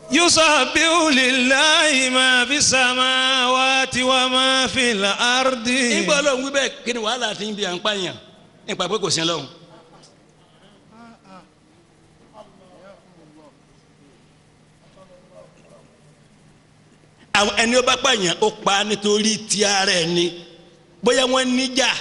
يسبح لله ما في السماوات وما في الأرض nígbà ọlọ́run wí bẹ́ẹ̀ kí ni wàhálà ti ń bi à ń pààyàn nípa pé kò sí ọlọ́run. àwọn ẹni ó bá pààyàn ó pa á nítorí ti ara ẹ̀ ni bóyá wọ́n níjà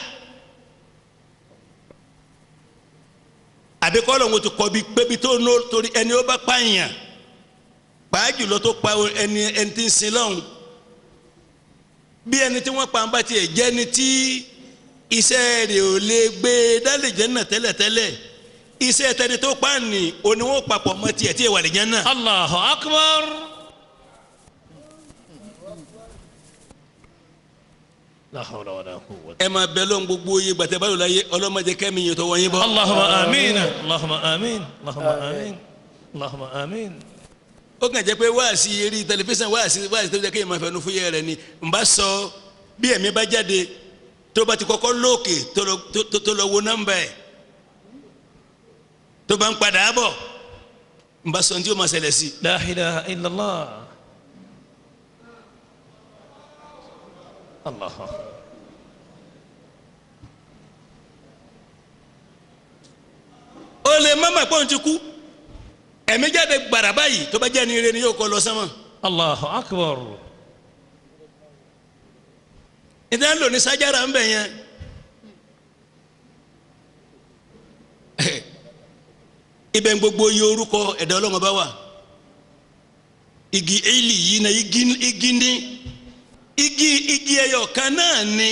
àbí kọ́ lóun ti kọ́ bí pébi tó nó torí ẹni ó bá pààyàn pàá jùlọ tó pa ẹni ẹni tí ń sin lọ́hùn bí ẹni tí wọ́n pa ń bá tiẹ̀ jẹ́ ni tí iṣẹ́ rẹ̀ ò lè gbé dálè jẹ́ náà tẹ́lẹ̀tẹ́lẹ̀ iṣẹ́ tẹni tó pa ní oníwọ̀n papọ̀ mọ́ tiẹ̀ tí ì wà lè jẹ́ náà. الله أكبر لا حول ولا قوة ẹ máa bẹ lọ́n gbogbo yé gbàtẹ́ báyọ̀ láyé ọlọ́mọdé kẹ́mi yẹn tó wọ́n yín bọ́. اللهم آمين اللهم آمين اللهم آمين اللهم آمين ó kàn jẹ́ pé wáàsí eré tẹlifíṣàn wáàsí wáàsí tó jẹ́ kéèyàn máa fẹnu fúyẹ́ rẹ̀ ni n bá sọ bí ẹ̀mí bá jáde tó bá ti kọ́kọ́ lóòkè tó lọ- tó- tó- tó lọ wo nọ́mbà ẹ̀ tó bá ń padà bọ̀ n bá sọ ní tí ó máa ṣẹlẹ̀ sí i. لا إله إلا الله الله ó lè mọ́mọ́ pọ́n ti kú ẹ̀mí jáde gbàrà báyìí tó bá jẹ́ ní ire ni yóò kọ́ lọ sánmọ̀ الله أكبر ìdá ń lò ní sájára ń bẹ̀ yẹn ibẹ̀ ń gbogbo iye orúkọ ẹ̀dá ọlọ́mọ bá wà igi eli yìí na igi igi ní igi igi ẹyọ kan náà ni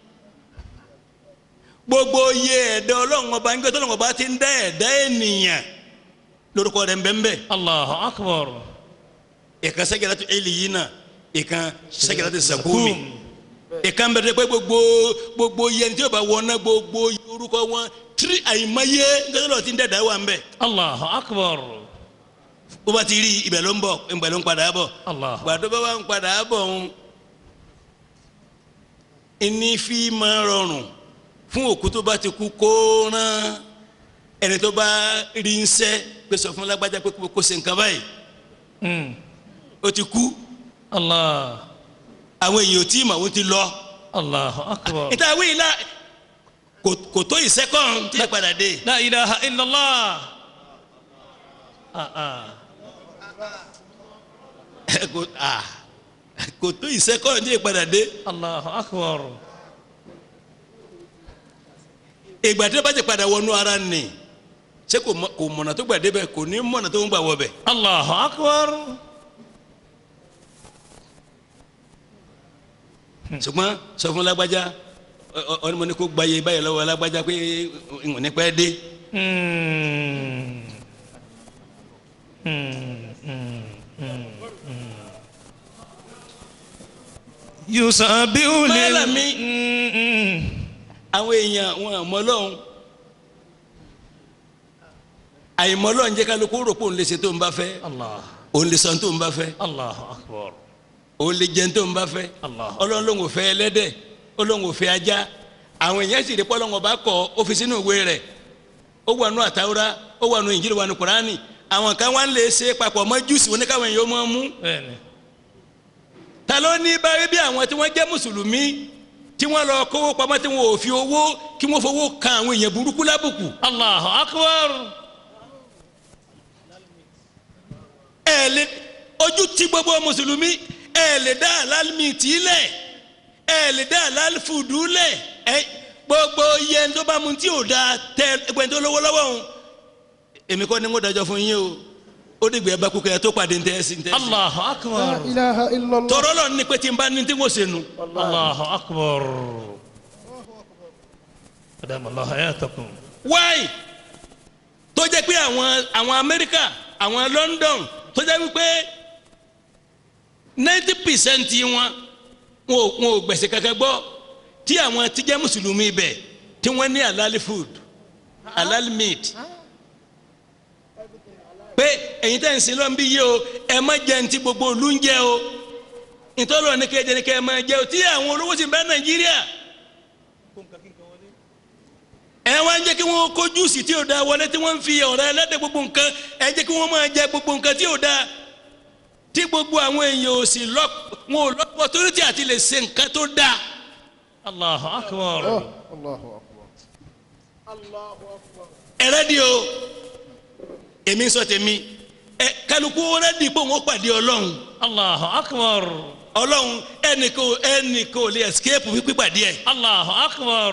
gbogbo iye ẹ̀dá ọlọ́mọ bá ń gbé tọ́lọ́mọ bá ti ń dá ẹ̀dá ènìyàn lórúkọ rẹ̀ ń bẹ ń bẹ الله أكبر ìkan sẹ́gẹ̀rẹ́ tó eli yìí náà ìkan sẹ́gẹ̀rẹ́ tó sàkúmi ìkan bẹ̀rẹ̀ pé gbogbo gbogbo yẹn tí o bá wọná gbogbo orúkọ wọn tiri àyìnmáyé nítorí lọ́ọ́ ti ń dẹ̀dá wà ń bẹ̀. الله أكبر bó bá ti rí ibẹ̀ ló ń bọ̀ ibẹ̀ ló ń padà bọ̀. الله gbàdó bá wà ń padà bọ̀ ń ẹni fi máa rọrùn fún òkú tó bá ti kú kó rán ẹni tó bá rí ń sẹ́ pé sọ fún lágbájá pé kó ṣe nǹkan báyìí أمم. ó ti kú الله àwọn èèyàn ò tí ì mọ̀ ó ti lọ. الله أكبر níta wí la kò kò tó ìsẹ́kọ̀n tí ẹ padà dé. لا إله إلا الله آه آه. kò ah, kò tó ìsẹ́kọ̀n tí ẹ padà dé. الله أكبر ìgbà tí ó bá ti padà wọnú ara nì ṣé kò mọ- kò mọ̀nà tó gbà débẹ̀ kò ní mọ̀nà tó ń gbà wọbẹ̀. الله أكبر ṣùgbọ́n sọ fún lágbájá ọ- ọ- ọ ní mo ní kó gbayé báyìí lọ́wọ́ lágbájá pé ìwọ̀n ní pẹ́ dé. أمم. أمم. أمم. أمم. يسبح لل Málàmí. أمم. àwọn èèyàn wọn àmọ́ lọ́hùn àìmọ́ lọ́hùn jẹ́ kálukú rò pé òun lè ṣe tó ń bá fẹ́ الله òun lè sọ tó ń bá fẹ́ الله أكبر òun lè jẹun tó ń bá fẹ́ Allah. ọlọ́run ló ń wò fẹ́ ẹlẹ́dẹ̀ ọlọ́run wò fẹ́ ajá àwọn èèyàn sì rí pé ọlọ́run ọba kọ ó fi sínú ìwé rẹ̀ ó wà nù àtàwúrà ó wà nù ìnjílì wà nù kùránì àwọn kan wá ń lè ṣe papọ̀ mọ́ júùsì wọn ní káwọn èèyàn máa mú بẹ́ẹ̀ni ta ló ní báyìí bí àwọn tí wọ́n jẹ́ mùsùlùmí tí wọ́n lọ kówó pamọ́ tí wọ́n ò fi owó kí wọ́n fowó kan àwọn èèyàn burúkú lábùkù الله أكبر ẹ lè ojú tí gbogbo mùsùlùmí ẹ lè dá àlálùmíìtì lẹ̀ ẹ lè dá àlálùfùdù lẹ̀ ẹ gbogbo iye tó bá mu tí ò da tẹ ẹgbẹ́ tó lówó lọ́wọ́ òun èmi kọ́ ni mo dájọ́ fún yín o ó dìgbà ẹ bá kú kẹ́ ẹ tó pàdé ní tẹ́sí ní tẹ́sí. الله لا أكبر إله إلا الله tọrọ lọ ní pé tí n bá ní tí mo ṣe nu. الله أكبر أدام الله حياتكم wáì tó jẹ́ pé àwọn àwọn amẹ́ríkà àwọn london tó jẹ́ wípé ninety percent wọn wọn ò wọn ò gbẹ̀sẹ̀ kankan gbọ́ tí àwọn tí jẹ́ mùsùlùmí bẹ̀ tí wọ́n ní halal food halal meat pé ẹ̀yin tẹ́ ń sin lọ́n bí yé o ẹ má jẹ ntí gbogbo olú ń jẹ o ìtọ́lọ́ ní kẹ́ ẹ jẹ ní kẹ́ ẹ má jẹ o tí àwọn olówó sì ń bẹ nàìjíríà ẹ wá ń jẹ́ kí wọ́n kó júùsì tí ò da wọlé tí wọ́n ń fi ọ̀rẹ́ ẹlẹ́dẹ̀ gbogbo nǹkan ẹ jẹ́ kí wọ́n máa jẹ gbogbo nǹkan tí ò da tí gbogbo àwọn èèyàn ò sì lọ wọn ò lọ́pọ̀ torí tí àti lè ṣe nǹkan tó dáa الله أكبر Allahu akbar. ẹrẹ́dì o èmi ń sọ tèmi ẹ kálukú rẹ́dì pé òun ó pàdé ọlọ́run الله أكبر ọlọ́run ẹnìkan ò- ẹnìkan ò lè escape wípé pàdé ẹ̀ الله أكبر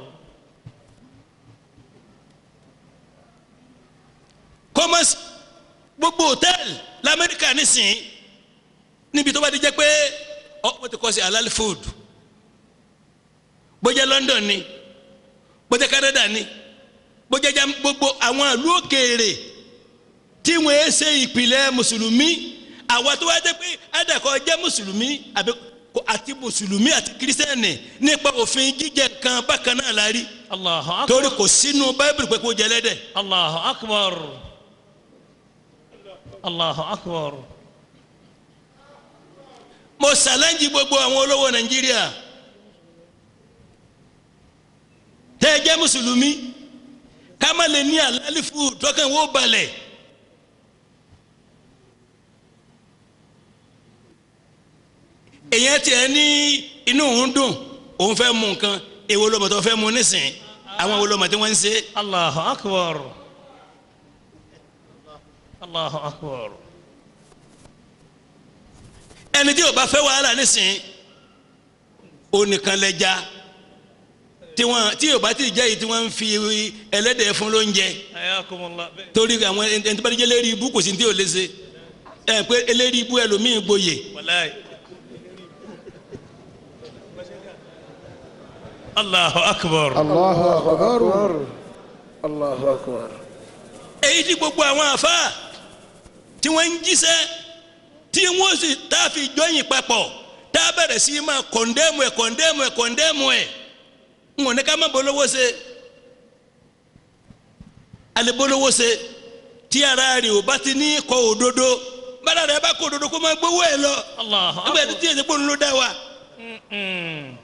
kọ́mọ́sì gbogbo hòtẹ́ẹ̀lì lamẹ́ríkà nísìnyí níbi tó bá ti jẹ́ pé ọ wọ́n ti kọ́ sí halal food bó jẹ́ London ni bó jẹ́ Canada ni bó jẹ́ jam gbogbo àwọn ìlú òkèèrè tí wọ́n ẹ ṣe ìpìlẹ̀ mùsùlùmí àwa tó wá jẹ́ pé àdàkọ jẹ́ mùsùlùmí àbí kò- àti mùsùlùmí àti kírísítẹ́nì nípa òfin jíjẹ kan bákan náà la rí الله أكبر torí kò sínú báíbùlù pé kó jẹ lẹ́dẹ̀. الله أكبر الله أكبر mo ṣàlẹ́ǹjì gbogbo àwọn olówó nàìjíríà tẹ́ ẹ jẹ́ mùsùlùmí ká má lè ní àlálìfù tọ́kàn wó balẹ̀ èyàn tiẹ̀ ní inú òun dùn òun fẹ́ mú nǹkan èwo lọ́mọ tó fẹ́ mú nísìnyí àwọn wo lọ́mọ tí wọ́n ń ṣe الله أكبر الله أكبر ẹni tí ò bá fẹ́ wàhálà nísìnyí onìkan lẹ́ja tí wọ́n tí ò bá ti jẹ́ yìí tí wọ́n ń fi ẹlẹ́dẹ̀ fún lóúnjẹ حياكم الله torí àwọn ẹni tó bá ti jẹ́ lérí ibú kò sí ní tí ò lè ṣe ẹ pé eléri ibú ẹlòmíì gboyè والله الله أكبر Allahu akbar. Allahu akbar. èyí tí gbogbo àwọn àfa tí wọ́n ń jíṣẹ́ tí wọ́n sì tá a fi jọyìn papọ̀ tá a bẹ̀rẹ̀ sí máa kọ̀ndẹ́mù ẹ̀ kọ̀ndẹ́mù ẹ̀ kọ̀ndẹ́mù ẹ̀ ń wọ̀n ní ká má bolówó ṣe alẹ́ bolówó ṣe tí ara rẹ̀ ò bá ti ní kọ òdodo bára rẹ̀ bá kọ òdodo kó máa gbowó ẹ̀ lọ الله nígbà أكبر tí èsì pòun ló dá wa. أمم.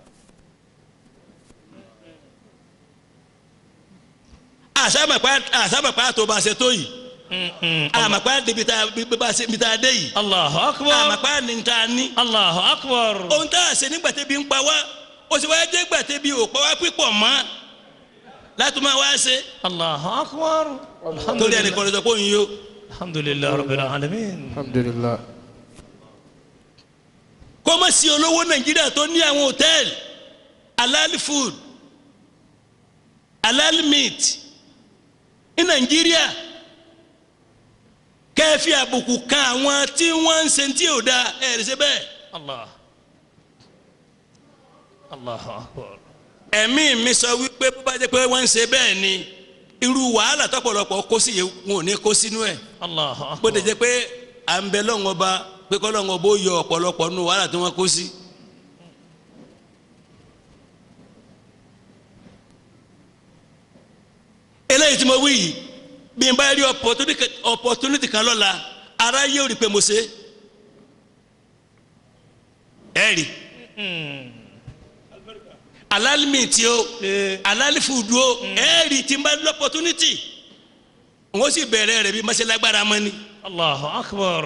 àsámàpá àsámàpá tó bá ṣe tó yìí أمم. àmàpá débi tá bí bá ṣe bí tá a dé yìí الله أكبر àmàpá ní ta ní. الله أكبر ohun tá a ṣe nígbà tẹ́bi ń pa wá ó sì wáyé jẹ́ gbà tẹ́bi ò pa wá pípọ̀ mọ́ láti máa wá ṣe الله أكبر الحمد torí ẹnì لله kan ló sọ pé òun yó الحمد لله رب العالمين Alhamdulillah. kó má sí olówó nàìjíríà tó ní àwọn hòtẹ́ẹ̀lì halal food halal meat ní nàìjíríà kẹ́ẹ̀fì àbùkù kan àwọn tí wọ́n ń ṣe tí ò da ẹ̀ ṣe bẹ́ẹ̀ الله الله أكبر ẹ̀mí mi sọ wípé bó bá jẹ́ pé wọ́n ń ṣe bẹ́ẹ̀ ni irú wàhálà tọ́pọ̀lọpọ̀ kó sí yìí wọn ò ní kó sínú ẹ̀ الله bó ti أكبر jẹ́ pé à ń bẹ lọ́wọ́n ọba pé kọ́ lọ́wọ́n ọba ó yọ ọ̀pọ̀lọpọ̀ nínú wàhálà tí wọ́n kó sí. eléyìí tí mo wí yìí bí n bá rí opportunity opportunity kan lọ́la ara yóò rí i pé mo ṣe é ẹ rí alálìmí tí o Eh. alálìfùdù o ẹ rí i tí n bá rí opportunity n ó sì bẹ̀rẹ̀ rẹ̀ bí mọ́ṣálágbára mọ́ ni. الله أكبر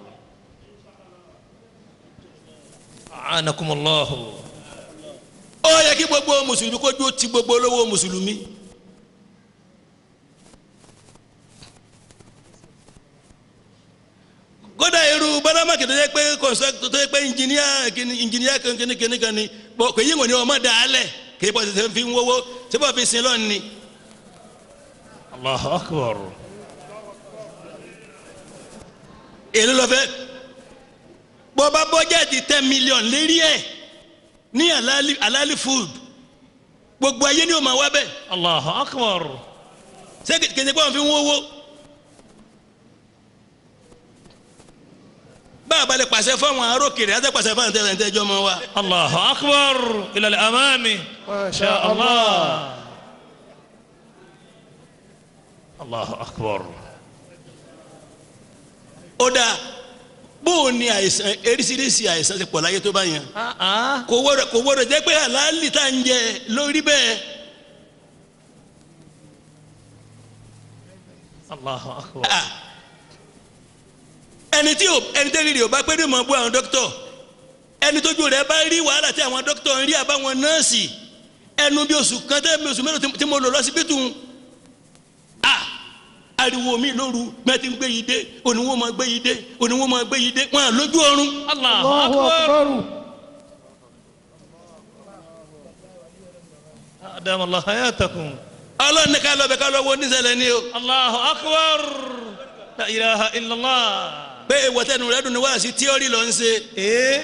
أعانكم الله ó yẹ kí gbogbo mùsùlùmí kó dúró ti gbogbo olówó mùsùlùmí. kódà irú bánámàkì tó yẹ pé kọ̀nsọ́tò tó yẹ pé ìnjìníà kìíní ìnjìníà kìíní kìíní kan ni bọ́ kò yí wọn ni ọmọ dà á lẹ̀ kì í bọ́ tètè fi ń wọ́wọ́ tí bọ́ fi sin lọ́ọ̀ ni. الله أكبر èló lọ fẹ́ bọ́ bá bọ́jẹ́ẹ̀tì ten million lérí ẹ̀ ní alali alali food gbogbo ayé ni ó máa wá bẹ́ẹ̀ الله أكبر ṣé kìí ṣe pé wọ́n fi ń wọ́wọ́. bá a bá lè pàṣẹ fún àwọn arókèrè á tẹ́ pàṣẹ fún àwọn tẹ́lẹ̀ tẹ́jọ́ mọ́ wa. الله أكبر إلى الأمام ما شاء الله الله أكبر ó dáa bóun ni àìsàn eríṣiríṣi àìsàn ti pọ̀ láyé tó bá yẹn. آه آه kò wọ́rọ̀ kò wọ́rọ̀ jẹ́ pé àlàálì tá à ń jẹ lórí bẹ́ẹ̀. الله أكبر Ah. ẹni tí ò ẹni tẹ́lẹ̀ rí o bá pé ní mọ̀ bú àwọn dókítọ̀ ẹni tójú rẹ̀ bá rí wàhálà tí àwọn dókítọ̀ ń rí àbáwọn nọ́ọ̀sì ẹnu bí oṣù kan tẹ́ bí oṣù mélòó tí- tí mo lò lọ́sibítù a ariwo mi lóru mẹ́tí ń gbé yìí dé oníwó máa gbé yìí dé oníwó máa gbé yìí dé wọn à lójú ọrùn Allahu الله akbar. أكبر أدام الله حياتكم ọlọ́run ní ká lọ bẹ ká lọ wo níṣẹ́lẹ̀ ni o الله أكبر لا إله إلا الله pé ìwọ́tẹ́nu rẹ̀ dùn ní wáàsí tíọ́rì ló ń ṣe إيه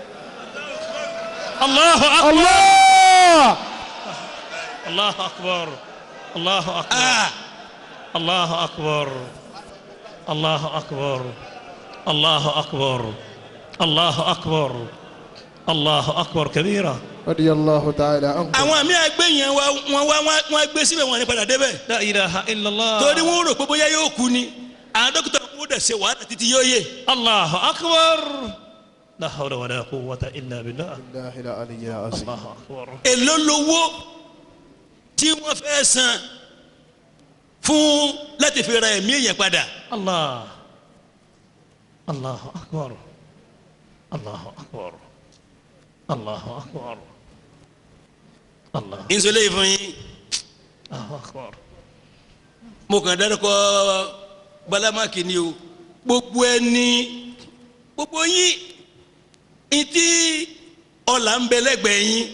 الله أكبر الله الله أكبر الله أكبر a الله أكبر الله أكبر الله أكبر الله أكبر الله أكبر كبيرا رضي الله تعالى عنكم àwọn àmì àgbẹ̀ yẹn wá wọn wá wọn- wọn gbé síbẹ̀ wọn ní padà débẹ̀ لا إله إلا الله torí wọn rò pé bóyá yóò kú ni àwọn dókítà wọn dẹ̀ ṣe wàhálà títí yóò yé الله أكبر لا حول ولا قوة إلا بالله الله العلي العظيم الله أكبر èló lowó tí wọ́n fẹ́ san fún láti fi ra ẹ̀mí èèyàn padà الله الله أكبر الله أكبر الله أكبر الله ìṣòlè ìfún yín الله أكبر mo kàn dárúkọ balamaki ni o gbogbo ẹni gbogbo yín ìtí ọ̀là ń bẹ lẹ́gbẹ̀ẹ́ yín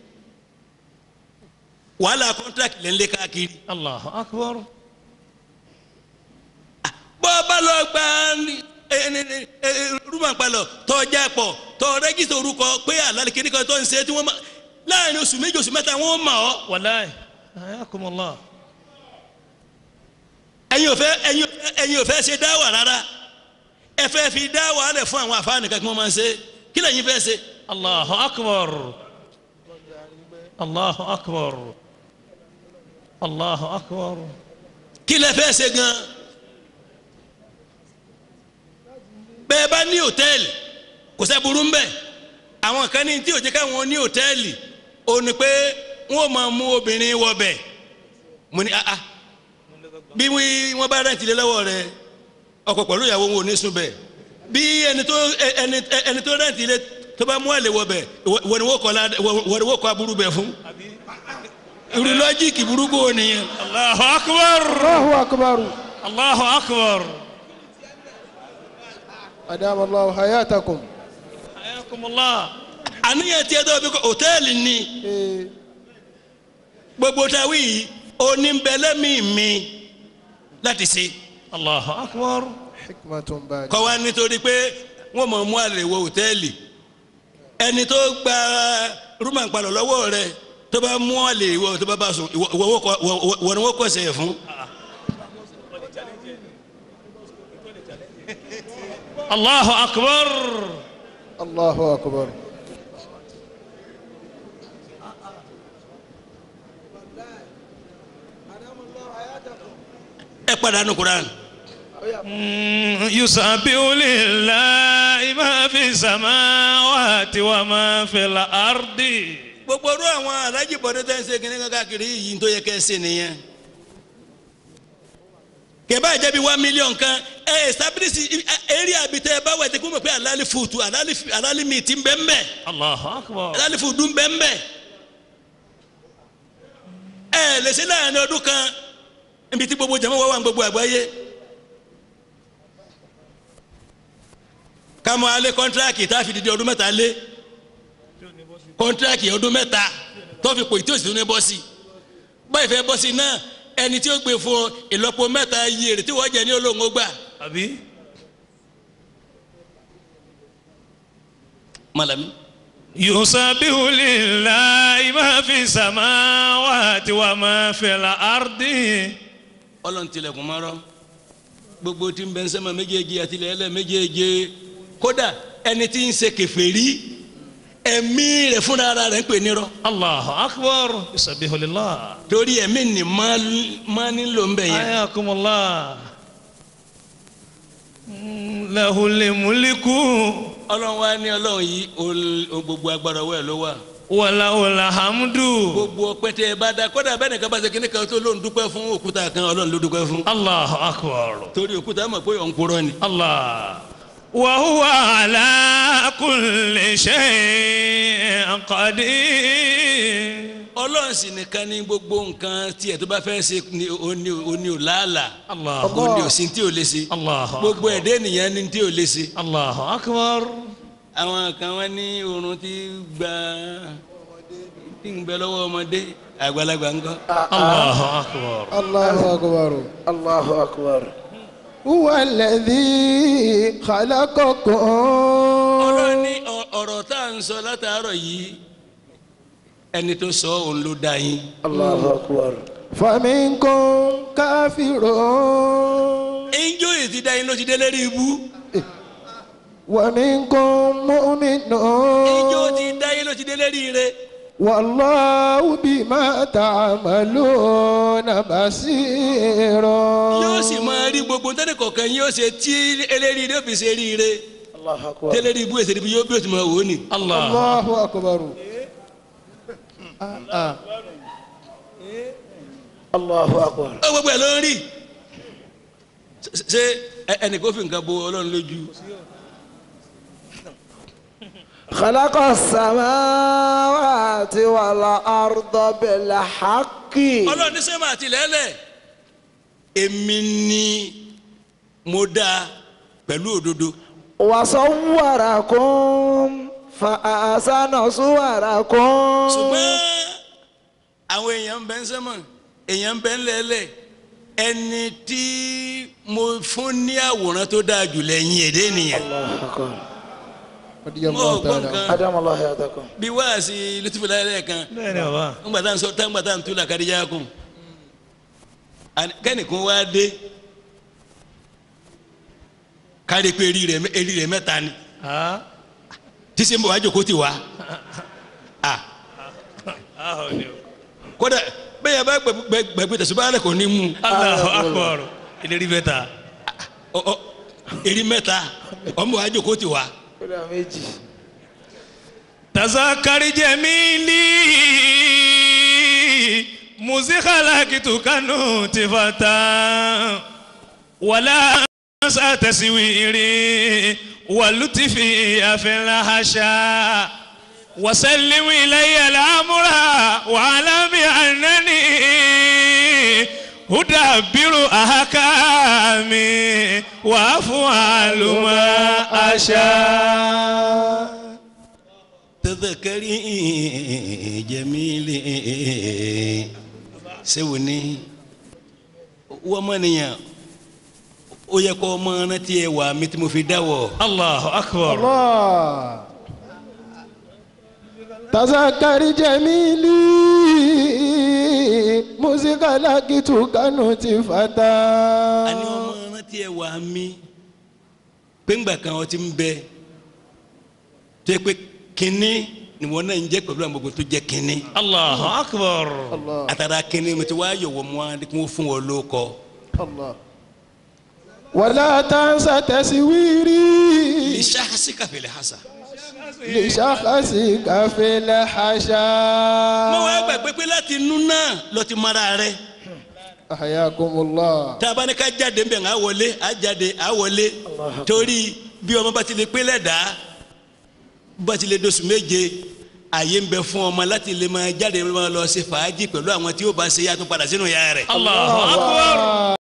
wàhálà kọ́ńtrákì lẹ́ ń lé káàkiri الله أكبر bọ́ bá lọ gba rúmọ̀pálọ̀ tọ́jà pọ̀ tọ́ rẹ́gísítà orúkọ pé àlàlẹ́ kìíní kan tó ń ṣe tí wọ́n máa láàrin oṣù méjì oṣù mẹ́ta wọ́n mọ̀ ọ́ والله حياكم الله ẹ̀yin ò fẹ́ ẹ̀yin ò fẹ́ ẹ̀yin ò fẹ́ ṣe dáwà rárá ẹ fẹ́ fi dáwà lẹ̀ fún àwọn àfáàní kan kí wọ́n máa ń ṣe kí lẹ́yìn fẹ́ ṣe الله أكبر الله أكبر الله أكبر kí lẹ fẹ́ ṣe gan bẹ́ẹ̀ bá ní hòtẹ́ẹ̀lì kò sẹ́ burú mbẹ́ àwọn kan ní tí ò jẹ́ káwọn ní hòtẹ́ẹ̀lì ò ní pé wọ́n máa mú obìnrin wọbẹ̀ mo ní ah ah bí wí- wọ́n bá rẹ́ǹtì lé lọ́wọ́ rẹ ọkọ pẹ̀lú ìyàwó wọn ò ní sùn bẹ̀ bí ẹni tó ẹ- ẹni ẹni tó rẹ́ǹtì lé tó bá mú àlè wọbẹ̀ wọ́n ni wọ́n kọ́ la- wọ́n ni wọ́n kọ́ aburú bẹ̀ fún irú lọ́jíìkì burúkú ò nìyẹn. الله أكبر الله أكبر الله أكبر أدام الله حياتكم حياكم الله àníyàn tí ẹ dọ́ bí kò hòtẹ́ẹ̀lì ni إيه. gbogbo tàwí yìí oníbẹ̀lẹ́mì mi láti ṣe الله أكبر حكمة بالغة kọ́ wa nítorí pé wọ́n mọ̀ mú àlè wọ hòtẹ́ẹ̀lì ẹni tó gba rúmà palọ̀ lọ́wọ́ rẹ tó bá mú àlè wọ tó bá bá sùn ìwọ ìwọ wọ́n kọ- ìwọ- ìwọ ni wọ́n kọ̀ sẹ̀ fún الله أكبر الله أكبر ẹ padà nù kuran مم، يسبح لله ما في السماوات وما في الأرض gbogbo ọdún àwọn alájì bọ̀dé tẹ́ ń ṣe kíní káàkiri yìí tó yẹ kẹ́ ẹ ṣe nìyẹn kẹ̀bá jẹ́ bí one million kan ẹ establish area àbí tẹ́ ẹ bá wẹ̀ tẹ́ kó mọ̀ pé àlálì fùtù àlálì àlálì mi ti ń bẹ́ ń bẹ́ الله أكبر àlálì fùtù ń bẹ́ ń bẹ́ ẹ lè ṣe láàrin ọdún kan níbi tí gbogbo jama wà wà ní gbogbo àgbáyé ká mọ alẹ́ kọ́ńtíráàkì tá a fi dìde ọdún mẹ́ta lé kọ́ńtíráàkì ọdún mẹ́ta tó fi pò tí o sì tún ní bọ́ sí báyìí fẹ́ bọ́ sí náà ẹni tí ó gbé fún ọ ìlọ́po mẹ́ta yí èrè tí wọ́n jẹ ní olóńgbò gbà. أبي malami. يسبح لله ما في السماوات وما في الأرض ọlọ́run tilẹ̀kùn mọ́rọ́ gbogbo tí ń bẹ ń sẹ́mọ̀ méjèèjì àti ilẹ̀ ẹlẹ́ méjèèjì kódà ẹni tí ń ṣe kèfèrí ẹ̀mí rẹ̀ fúnra ara rẹ̀ ń pè nírọ́ الله أكبر يسبح لله torí ẹ̀mí ni máa nílò ń bẹ̀ yẹn. حياكم الله مم، له الملك ọlọ́run wa ní ọlọ́run yìí ol- o- gbogbo agbára ọwọ́ ẹ̀ ló wà وله الحمد gbogbo ọpẹ́ tẹ ẹ bá da kódà bẹ́ẹ̀ nìkan bá ṣe kíní kan tó lóun dúpẹ́ fún òkúta kan ọlọ́run ló dúpẹ́ fún الله أكبر torí òkúta mọ̀ pé òun kúrọ́ ni الله وهو على كل شيء قدير ọlọ́run sì nìkan ní gbogbo nǹkan tiẹ̀ tó bá fẹ́ ṣe ni oní oní ò láàlà الله oní ò sí tí ò lè ṣe الله gbogbo ẹ̀dẹ́ nìyẹn ní tí ò lè ṣe. الله أكبر àwọn kan wá ní oorun tí gba tí ń bẹ lọ́wọ́ ọmọdé àgbàlagbà ńkọ́. الله أكبر الله أكبر الله أكبر هو الذي خلقكم ọlọ́run ní ọ- ọ̀rọ̀ tá à ń sọ látàárọ̀ yìí ẹni tó sọ òun ló dá yín. الله أكبر فمنكم كافر ẹnjọ́ yìí ti dá yín ló ti dé lérí ibú. ومنكم مؤمن ẹnjọ́ ti dá yín ló ti dé lérí ire. والله بما تعملون بصير yóò sì máa rí gbogbo ntẹ́ni kọ̀ọ̀kan yóò ṣe tí eléri ire ó fi ṣe rí ire. الله أكبر tẹ́lẹ̀rí ibú èsè ibi yóò bí ó ti máa wò ó nì. الله الله أكبر آه آه. الله أكبر ó gbogbo ẹ̀ ló ń rí. Ṣé- ṣé ẹ- ẹnì kó fi nǹkan bo ọlọ́run lójú. خلق السماوات والأرض بالحق ọlọ́run ní sẹ́mà àti lẹ́lẹ̀ èmi ni mo dá pẹ̀lú òdodo وصوركم فأحسن صوركم ṣùgbọ́n àwọn èèyàn ń bẹ ń sẹ́mà èèyàn ń bẹ ń lẹ́lẹ̀ ẹni tí mo fún ní àwòrán tó dáa jù lẹ́yìn èdè nìyẹn الله أكبر رضي mo الله gbọ́ تعالى nǹkan أدام الله حياتكم bí wáàsí lùtùfù láyé kan بẹ́ẹ̀ni bàbá ńgbà tá à ń sọ tá ńgbà tá à ń tú làkàdíjà kùn kẹ́nìkan wá dé kárí pé eri rẹ̀ eri rẹ̀ mẹ́ta ni ah tí sẹ́ńbọ̀ wá jòkó ti wá ah ah ni o kódà bẹ́ẹ̀ bá gbẹ̀gbẹ̀ tẹ̀síbáyà kò ní mú Allahu Akbar ìlérí bẹ́ẹ̀ ta ọ- ọ- eri mẹ́ta ọmọ wá jòkó ti wá كل méjì tazakari jẹmílì muzikalakitu kanu tifata wàlá sàtẹ̀síwìrì wàlútìfì àfẹlàhàṣà wàsálìmù ilayya al-amra wàlámi ànání hudabiru ahakami wàfún àṣà. tẹ́tẹ̀kẹ́rì jẹ́mílì sẹ́wọ̀n ní wọ́n mọ̀ nìyẹn ó yẹ kó ọmọ rántí ẹ wà mí tí mo fi dáwọ̀ Allahu akbar. الله تذكر جميلي موسيقى لقيت كانت فتى àní ọmọ rántí ẹ wà mí péǹgbà kan ọtí ń bẹ tó yẹ pé kínní ni wọn náà ń jẹ pẹ̀lú àwọn gbogbo tó jẹ kínní Allahu akbar. الله àtàrà kínní mo ti wá yọ̀wọ̀ mọ́ wọn kí wọ́n fún wọn lóko الله ولا تنسى تسويري ìṣàkàsí kàfẹ́lẹ́ hàṣà. لشخصك في الحشا mo wá gbàgbé pé láti inú náà lọ ti mara rẹ أحياكم الله tá a bá ní ká jáde nbẹ̀ ńà wọlé á jáde á wọlé torí bí ọmọ bá ti lè pé lẹ́dàá bá ti lè dosù méje àyè ń bẹ fún ọmọ láti lè máa jáde máa lọ ṣe fàájì pẹ̀lú àwọn tí ó bá ṣe yàtọ̀ padà sínú ìyá rẹ̀. Allahu akbar.